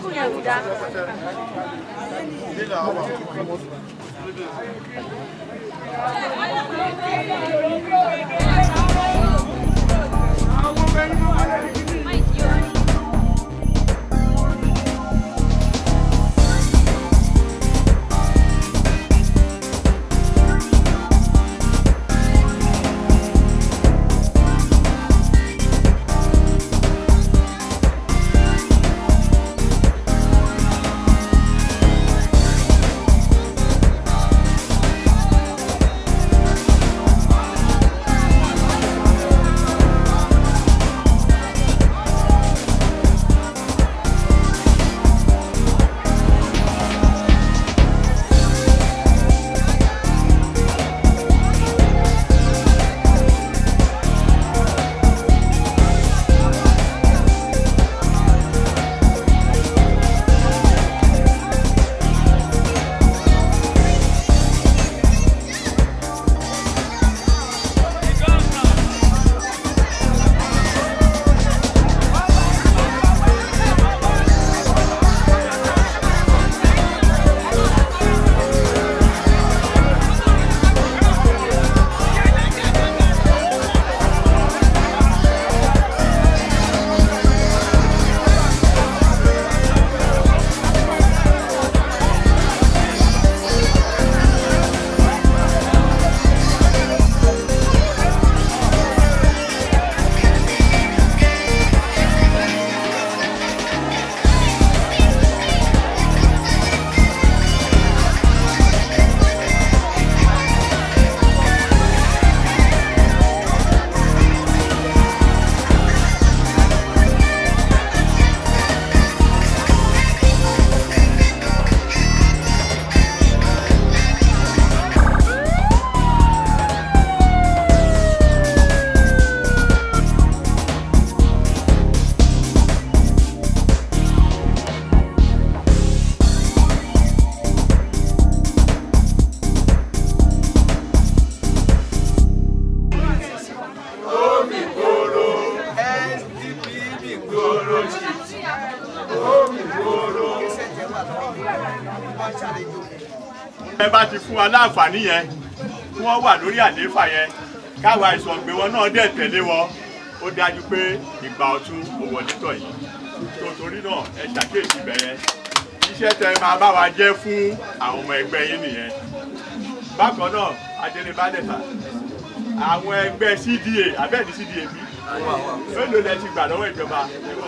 ilé àwọn àwọn. Thank ẹ bá ti fún wa láǹfààní yẹn tí wọ́n wà lórí àlééfà yẹn káwa ìsọ̀gbé wọn náà dẹ̀ tẹ̀lé wọn ó dájú pé ìgbà ọ̀tún ò wọlé tọ̀ yìí tó torí náà ẹ ṣàkíyèsí bẹ̀yẹn iṣẹ́ tẹ máa bá wa jẹ́ fún àwọn ọmọ ẹgbẹ́ yín nìyẹn bákan náà adélé bádẹ́ta àwọn ẹgbẹ́ cda abẹ́ẹ̀ni cda bí mélòó lẹ ti gbà lọ́wọ́ ìjọba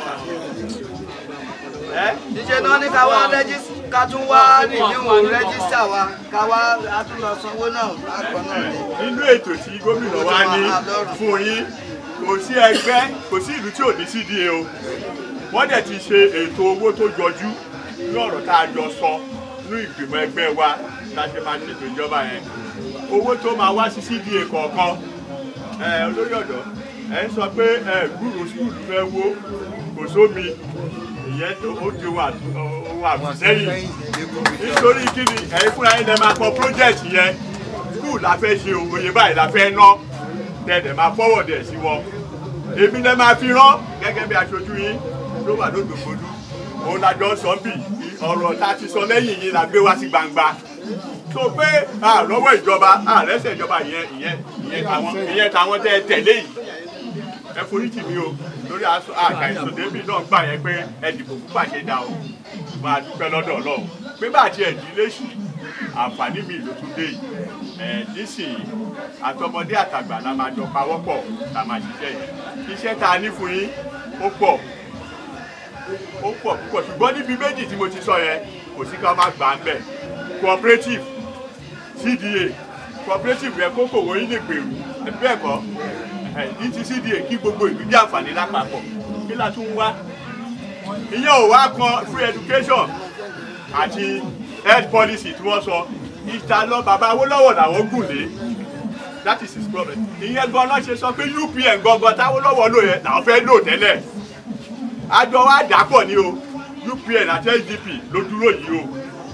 ìṣe náà ní ká wá rẹ́jísítà ká tún wá nìyíwò rẹ́jísítà wa ká wá àtúnlọ sanwó náà bákan náà ni. nínú ètò tí gómìnà wa ní fún yín kò sí ẹgbẹ́ kò sí ìlú tí ò ní cda o wọ́n dẹ̀ ti ṣe ètò owó tó jọjú ní ọ̀rọ̀ tá a jọ sọ ní ìgbìmọ̀ ẹgbẹ́ wa tá a ṣe máa ṣètò ìjọba yẹn owó tó máa wá sí cda kọ̀ọ̀kan ẹ olórí ọ̀dọ́ ẹ ń sọ pé ẹ gbúrò skul fẹ́ wó kò sómi ìyẹn tó ó di ohun àbùsẹ́yìn nítorí kí ni ẹ̀yin fúnra yín lẹ máa kọ project yẹn skul la fẹ́ ṣe òye báyìí la fẹ́ ná tẹ̀lẹ̀ máa forward ẹ̀ sí wọn èmi lẹ máa fi rán gẹ́gẹ́ bí aṣojú yín ló wà lódògbòdú òun la jọ sọ bí ọ̀rọ̀ tá a ti sọ lẹ́yìn yín la gbé wá sí gbangba tó pé àlọ́wọ́ ìjọba àrẹ́sẹ̀ ìjọba ìyẹn ìyẹn ìyẹn tàwọn ìyẹn tàwọn tẹ́ ẹ tẹ̀lé yìí ẹ foríjì mi o lórí aṣọ àgbà ìsòdébì náà gbà yẹn pé ẹ dìbò fún pàṣẹdà o máa dúpẹ́ lọ́dọ̀ ọlọ́run pé bá àti ẹ̀dí léṣì àǹfààní mi ló tún dé yìí ẹ̀ nísìnyí àtọmọdé àtàgbà la máa jọ pawọ́pọ̀ la máa ṣiṣẹ́ yẹn iṣẹ́ tá a ní fún yín ó pọ̀ ó pọ̀ púpọ̀ ṣùgbọ́n níbi méjì tí mo ti sọ yẹn kò sí ká má gbà ń bẹ̀ cooperative cda cooperative yẹn kókò wọ́n yín lè gbèrú bẹ́ẹ̀ kọ́ ní ti cda kí gbogbo ìlú jẹ́ àǹfààní lápapọ̀ kí la tún wá ìyẹn ò wá kan free education àti health policy tí wọ́n sọ ìta lọ bàbá Awólọ́wọ̀ làwọn gùn lé that is his problem ìyẹn gan-an ṣe sọ pé UPN gangan táwọ́lọ́wọ́ lò yẹn làwọn fẹ́ lò tẹ́lẹ̀ àjọ wa dàpọ̀ ni o UPN àti SDP ló dúró yìí o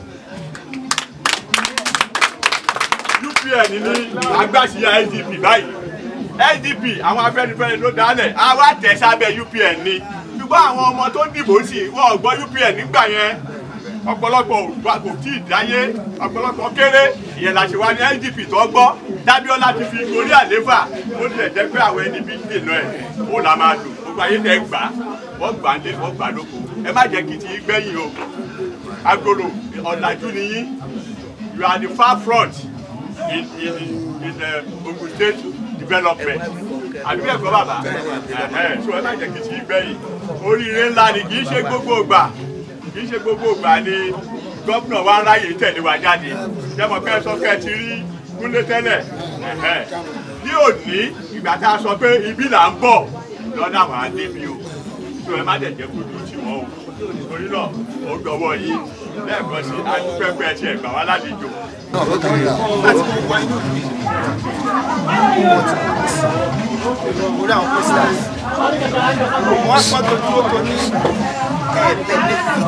UPN ní agbáṣíyá SDP báyìí SDP àwọn Afẹ́nifẹ́re ló dálẹ̀ àwa tẹ̀ sábẹ́ UPN ni ṣùgbọ́n àwọn ọmọ tó dìbò sí wọn ò gbọ́ UPN nígbà yẹn ọ̀pọ̀lọpọ̀ òdùbà kò tí ì dáyé ọ̀pọ̀lọpọ̀ kéré ìyẹn la ṣe wá ní SDP tó gbọ́ Dábíọ́lá ti fi orí àléfà ó tilẹ̀ jẹ́ pé àwọn ẹni bí dènà ẹ̀ ó la máa lò gbogbo ayé tẹ̀ gbà wọ́n gbà ń lé wọ́n gbà lóko ẹ má jẹ́ kìtì gbẹ̀yìn o agolo ọ̀làjú ni yín you are the far front in in in uh, Ogun State development àdúgbò ẹ̀kọ́ bàbá so ẹ má jẹ́ kìtì gbẹ̀yìn oríire ńlá ni kì í ṣe gbogbo ìgbà kì í ṣe gbogbo ìgbà ni gómìnà wa ń ráyè tẹ̀lé wa jáde jẹ́mọ̀ pé sọ pé ẹ ti rí kúnlé tẹ́lẹ̀ ní òní ìgbà tá a sọ pé ibi là ń bọ̀ lọ́dà wà á débi o tó ẹ má dẹ̀ jẹ́ kó dúró tì wọ́n o torí náà ó gbọ́wọ́ yìí lẹ́ẹ̀kan sí adúpẹ́pẹ́ tí ẹ gbà wá lálejò. orí àwọn posters wọ́n sọ tó dúró tó ní ẹ̀ benefit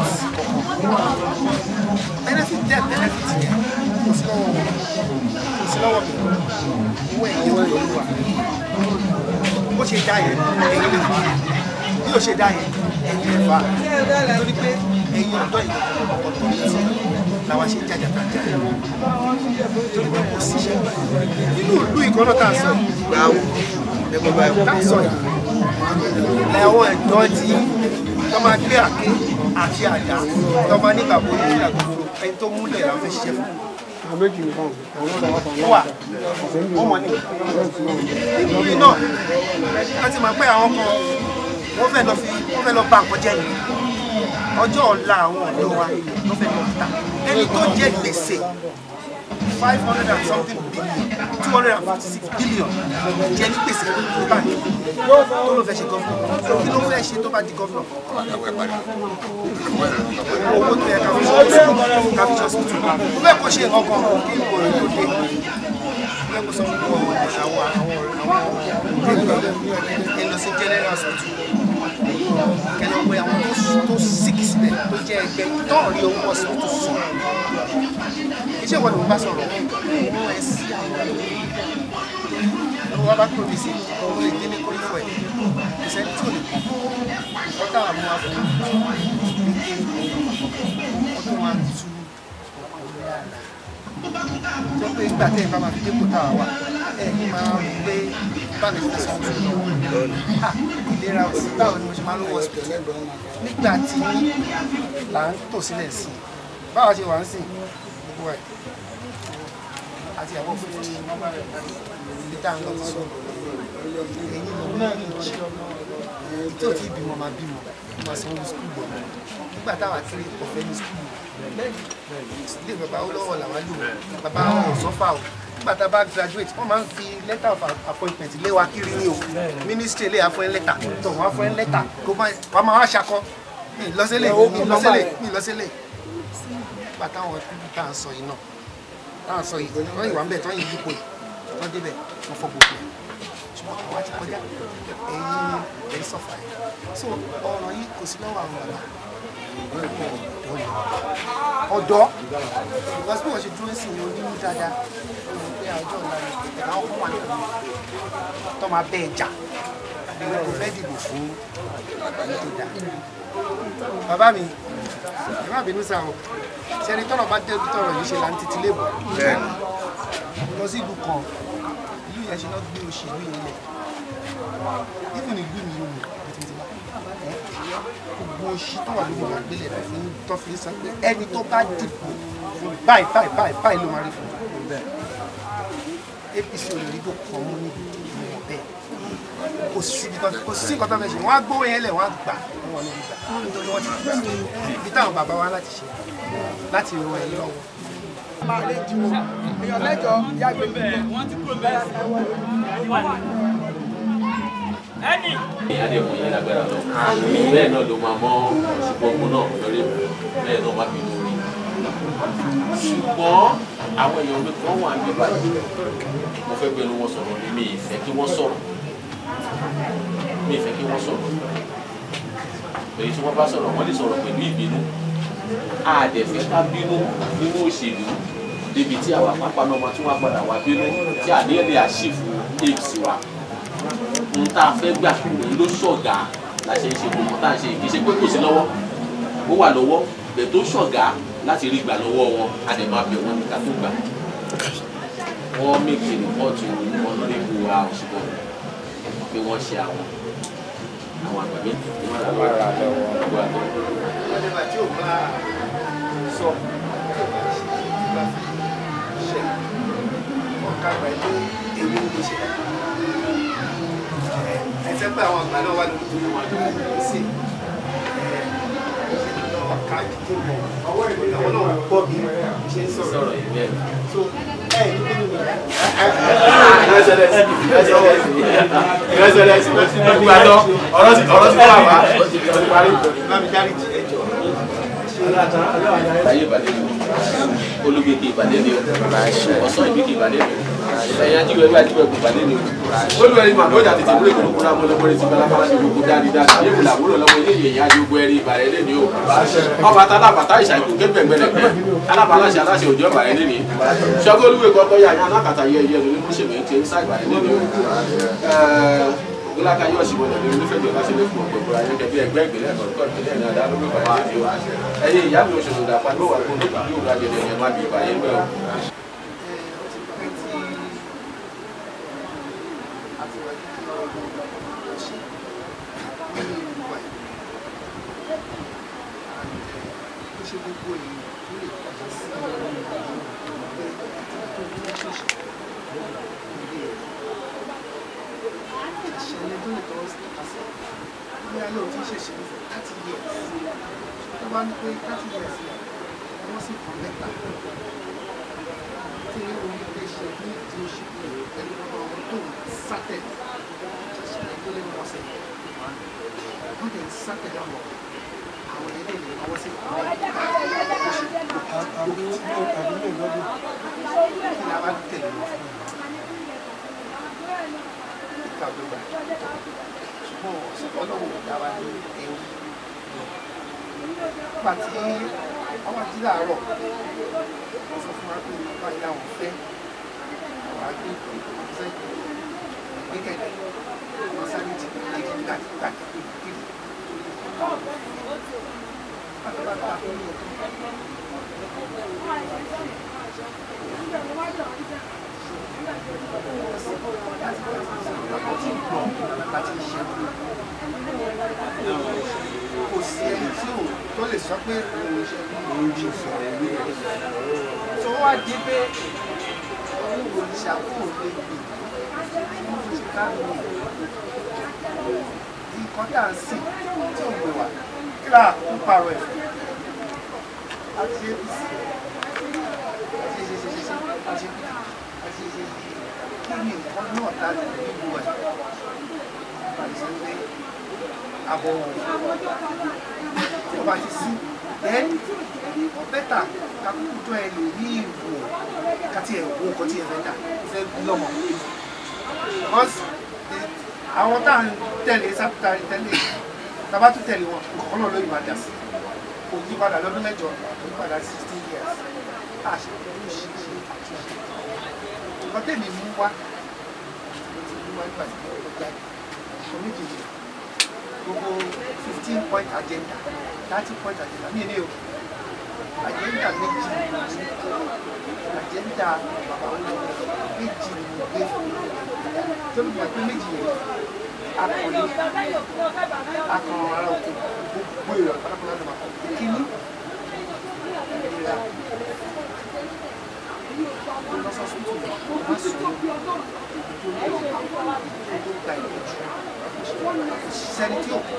benefit jẹ́ benefit yẹn kò sí lọ́wọ́ wọn kò sí lọ́wọ́ mi owó ẹ̀yẹ wọn ló wà bó ṣe dá yẹn ẹ̀yìn lè fà bí ó ṣe dá yẹn ẹ̀yìn lè fà torí pé ẹ̀yìn ọ̀dọ́ yìí ọ̀tọ̀ yìí làwa ṣe jájà kájà torí pé kò síṣẹ́ nínú ìlú ìkọ́nà tá a sọ yìí tá a sọ yìí lẹ́wọ̀n ẹ̀dọ́ tí wọ́n máa gbé àké àti àdá tó máa nígbà bó ní àgbègbè ẹni tó múlẹ̀ làwọn fẹ́ ṣiṣẹ́ fún wà wọ́n mọ̀ ní nítorí náà wọ́n ti máa pẹ́ àwọn kan wọ́n fẹ́ lọ fi wọ́n fẹ́ lọ bá nǹkan jẹ́ ni ọjọ́ ọ̀la àwọn ọ̀dọ́ wa ló fẹ́ lọ ta ẹni tó jẹ gbèsè five hundred and something billion two hundred and fifty six billion jẹ ní gbèsè ní báyìí tó ló fẹ́ ṣe gọ́fúnà kí ló fẹ́ ṣe tó bá di gọ́fúnà owó tó yẹ ká fi ṣe ká fi ṣe hospital mo fẹ́ kó ṣe nǹkan kan kí n kò rí lóde mo fẹ́ kó sọ fún mi àwọn àwọn àwọn ẹ lọ sí general hospital kẹlẹ pé àwọn tó sick síbẹ̀ tó jẹ́ ẹgbẹ́ tó rí owó hospital sùn iṣẹ́ ìwọ́n ni mo bá sọ̀rọ̀ wọ́n ẹ sí àwọn tó wá bá kúrò bí sí ọmọ lè délé kórè fún ẹ kò sẹ́ni tí ò lè kọ́ ọ̀tá àmú wa fún mi ní kí ọdún wa tu tó pé ìgbà tẹ́ ẹ bá máa fi dépò táwa wà ẹ ní máa ń gbé báni fún ẹsẹ̀ ọ̀tún lọ ìlera òsì báwo ni mo ṣe máa ń lọ hospital nígbà tí là ń tò sílẹ̀ sí i báwa ṣe wà ń sìn gbogbo ẹ̀ àti àwọn fífi ilé tá à ń lọ sọ ẹ̀yin lọ náà ní ìjì tí ò tí ì bímọ máa bímọ máa sanwó skul bọ̀ nígbà táwa kiri ọ̀fẹ́ ní skul ilé bàbá ó lọ́wọ́ làwọn lò bàbá wọn ò sọ́fà o nígbà tá a bá graduate wọ́n máa ń fi letter of appointment lé wa kiri ní o ministry lè afọ́ ẹ lẹ́tà tó wọ́n afọ́ ẹ lẹ́tà kó wọ́n máa wá ṣakọ mi lọ́sẹ̀lẹ̀ mi lọ́sẹ̀lẹ̀ mi lọ́sẹ̀lẹ̀ nígbà táwọn pípì tá à ń sọ yìí náà tá à ń sọ yìí wọ́n ìwà ń bẹ̀ tó ń yí yípo yìí wọ́n débẹ̀ wọ́n fọ́ gbogbo ẹ̀ ṣùgbọ́n àwa ti kọjá ẹ̀yin ẹ̀ sọ̀fà ẹ̀ so ọ̀rọ̀ yìí kò sí lọ́wọ́ àwọn bàbá ọ̀dọ́ because bí wọ́n ṣe dúró sí ní onínú dáadáa wọ́n pé àjọ ọ̀la ni ẹ̀ka ọkọ̀ wà nínú tó máa bẹ́ ẹ jà ìwé kò fẹ́ dìbò fún èyí tó dáa. bàbá mi ẹ má bínú sáà o sẹ́ni tọ́rọ̀ bá débi tọ́rọ̀ yìí ṣe là ń títí lébù lọ sí ìlú kan ìlú yẹn ṣe náà gbé òṣèlú yìí lẹ̀ even ìlú mi yóò mú gbogbo oṣù tó wà lórí ìwà gbélé rẹ fún tó fi sọ pé ẹni tó bá dìbò fún báyìí báyìí báyìí báyìí ló máa rí fún apc olórígbò kan mú níbi ìwọ̀n bẹ́ẹ̀ kò sí kò sí nǹkan tó fẹ́ ṣe wọ́n á gbówó yẹn lẹ̀ wọ́n á gbà wọ́n níbi gbà nítorí wọ́n ti fi ibi táwọn bàbá wa láti ṣe láti rọ ẹ lọ́wọ́. máa lè ju èèyàn mẹ́jọ yàgbé bẹ́ẹ̀ wọ́n ti kúrò bẹ́ẹ̀ ẹni. adékun yẹn lágbára lọ bẹ́ẹ̀ náà ló máa mọ ṣùgbọ́n náà lórí bẹ́ẹ̀ náà má bínú rí ṣùgbọ́n àwọn èèyàn mi kan wà níbí báyìí mo fẹ́ gbẹnu wọn sọ̀rọ̀ ní mi ìfẹ́ kí wọ́n sọ̀rọ̀ mi ìfẹ́ kí wọ́n sọ̀rọ̀ èyí tí wọ́n bá sọ̀rọ̀ wọ́n lè sọ̀rọ̀ pẹ̀lú ìbínú àdẹ̀fẹ́ ká bínú nínú òṣèlú débi tí àwa pápá náà máa tún wá padà wá bínú tí àdéhùn lè àṣìfù apc wa n tá a fẹ́ gbà òun ló ṣọ̀gá la ṣe ń ṣe gbogbo tá a ṣe kì í ṣe pé kò sí lọ́wọ́ ó wà lọ́wọ́ bẹ̀ tó ṣọ̀gá láti rí gbà lọ́wọ́ wọn a lè máa bẹ̀ wọ́n ní ká tó gbà. wọ́n mèkì rìpọ́ọ̀tù ọ̀nàrẹ́bù wa òṣùpọ̀ pé wọ́n ṣe àwọn àwọn àgbà méjì tí wọ́n rà lọ́wọ́ gbogbo àgbẹ̀. ọ̀dẹ̀bà tí ò bá sọ tí ò bá ṣe bá fi ṣe ọ̀ka àgbà tó èmi ló ṣe ẹsẹ pé àwọn àgbà náà wà lórí tó wọn lórí sí ọ̀ka dídé mọ̀ àwọn náà gbọ́ bí ṣe ń sọ̀rọ̀ so ẹ ní bínú mi. ọ̀rọ̀ sí ọ̀rọ̀ sí wà wá bámi dárí jì ẹ jọ. ayé ìbàdí ni olùgbèkè ìbàdí ni o ọ̀sán ìbíkè ìbàdí ni o ẹ̀yà jíwèé ẹgbẹ́ àjíwèé kò ìbàdí ni o. olùwẹ̀rí màá lọ́jà tètè wúlò kúrò kúrò àmọ́ lọ́wọ́ ti bala bala ní gbogbo dáadé dáadé yé wùlà wúlò lọ́wọ́ ilé yẹ̀yẹ́ adógbó ẹ̀rí ìbàdí lé ní o. ọba tá alábàtà ìṣàkó kébẹ̀ gbẹlẹ̀gbẹ́ alábàláṣẹ aláṣẹ òjò ìbàdí lé ní. sọgọ́lùwẹ̀ kọ́kọ́ yà yàn alákàtà yẹ yẹ lórí mọ́ṣẹ̀mí ti ń sá ìbàdí lé ní o gbọ́láka yóò ṣì wọlé ní onífẹ̀jọ́ láti lè fún ọ̀pọ̀ ìbúra yẹn kẹbí ẹgbẹ́ ìpínlẹ̀ ẹ̀kọ́ ìpínlẹ̀ ní adá lórí ìbàyẹ̀ lẹ́bi o ẹ̀yin ìyá mi oṣù tó dàpá ló wà fún nípa yóò ra gẹ̀dẹ̀ yẹn má bí ìbàyẹ̀ bẹ́ẹ̀ o. ìṣẹ̀lẹ̀ tó lè tọwọ́ sí tọ́ka sí bí alẹ́ òtí ṣèṣe ní thirty years tó bá ní pé thirty years wọ́n sì kàn mẹ́ta tí orí ilé ṣe ní ìdí oṣù pẹ̀lú ọmọ àwọn tó ń sátẹ̀ ìṣẹ̀lẹ̀ tó lé wọn sẹ̀ wọ́n tẹ̀ ń sátẹ̀ lọ́wọ́ àwọn ilé ìlú àwọn sì kàn mẹ́ta oṣù àbúrò lọ́dún kí ni a bá tẹ̀lé wọn fún ìkàgbégbà ṣùgbọ́n ọlọ́run ò dá wa ní ewu nígbà tí àwọn ají láàárọ̀ wọ́n sọ fún wa pé báyìí làwọn fẹ́ àwọn agbé ìgbésẹ̀ kékeré wọn sáré ti kékeré gbàgbà kékeré pátápátá kò sí ẹni tí ò tó lè sọ pé òun ṣe òun ṣe sọ̀rọ̀ ìlú rẹ̀ tó wá dé pé òun kò ní ṣàkóso lè gbè òun ti ká lò nǹkan tá à ń sìn tí ò gbé wá kí là ń parọ́ ẹ̀ àti apc àti ṣe ṣe ṣe ṣe àti àti ṣe ṣe kí ni nǹkan náà tá a lè ní ìlú ẹ̀ àti ṣe pé àbọ̀ tí o bá ti sí then bẹ́tà kakúkú tó ẹ lè ní ìwò kàtí ẹ̀ wo nǹkan tí ẹ fẹ́ dà fẹ́ bí lọ́mọ because the- àwọn tá à ń tẹ̀lé sábà tẹ̀lé tàbá tún tẹ̀lé wọn nǹkan náà ló yìí máa dà sí kò yí padà lọ́dún mẹ́jọ kò yí padà sixteen years àṣẹ pẹ̀lú ṣíṣe àtúnṣe nǹkan tẹ̀lé mú wá mo ti mú wá nígbà tí mo lọ jáde kò ní jìjì gbogbo fifteen point agenda thirty point agenda ní ilé o agenda méjì ni mo ní agenda bàbá wọn méjì ni mo gbé fún mi tó bí wọn pé méjì yẹn akọni akọni ara òkè gbogbo èrò pátápátá ló máa kọ kíní ìlera lọ́sọ̀ọ́sọ̀tò má sùn tó gba ìtọ́jú sẹ́ni tí ò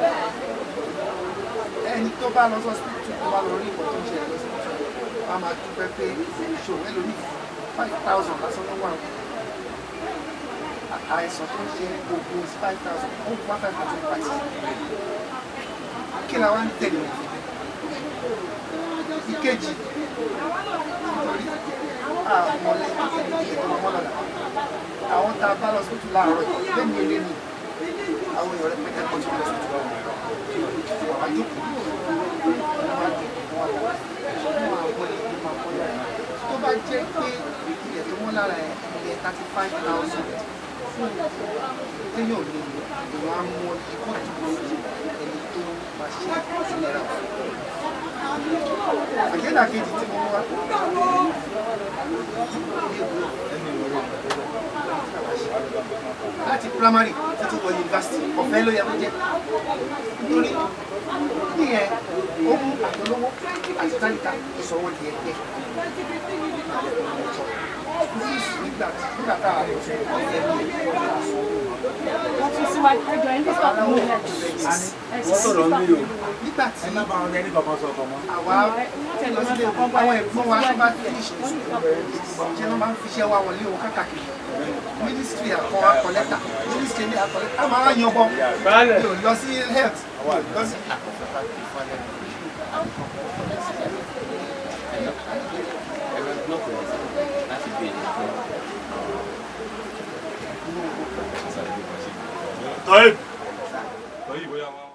ẹni tó bá lọ sọ́sìpìtì tó bá lọ rí ìwọ̀n tó ń ṣẹlẹ̀ lọ́sìpìtì wọ́n á máa dúpẹ́ pé ìṣòro ẹlòmíì five thousand lásán ló wà àìsàn tó ń ṣe gbogbo five thousand ó wá five thousand pàtì kí la wá ń tẹ̀lé wọn ìkejì nítorí àwọn ọlẹ́yìn tó ń tó lọ́mọ́ lọ́la àwọn tá a bá lọ sọ́tún láàárọ̀ yìí lẹ́nu ilé ni àwọn èèyàn rẹ̀ pẹ́tẹ́ pọ̀ tó lọ sọ́tún láàárọ̀ wọ́n á jókòó wọ́n á jókòó wọ́n á wọ́n á wọ́n á máa kọ́ yàrá tó bá jẹ́ pé ilẹ̀ tó wọ́n lára ẹ̀ ilẹ̀ thirty five thousand fún téèyàn lè lò èèyàn á mú ikú ìdúró ẹni tó máa ṣe ìlera àjẹ́dà kejì tí mo wá láti primary títí wọ yunifásitì ọ̀fẹ́ ló yẹ kó jẹ́ nítorí níyẹn ó mú àtọlówó àti tálíkà ìsọwọ́ di ẹgbẹ́ fíìsì nígbà tí nígbà tá a lọ sí ọ̀fẹ́ ní wọ́n tún síwájú ẹjọ́ ẹni tó kọ́ mú ilẹ̀ wọ́n sọ̀rọ̀ ní o nígbà tí àwa lọ sílé àwọn ẹ̀gbọ́n wa tó bá finish school ṣé wọ́n máa ń fiṣẹ́ wa wọlé wọn káàkiri ministry àkọ́ akọ lẹ́tà ministry ní akọ lẹ́tà a máa ń yan bọ́ mi ò lọ sí health mi ò lọ sí Tọ́yì. Tọ́yì bóyá wá.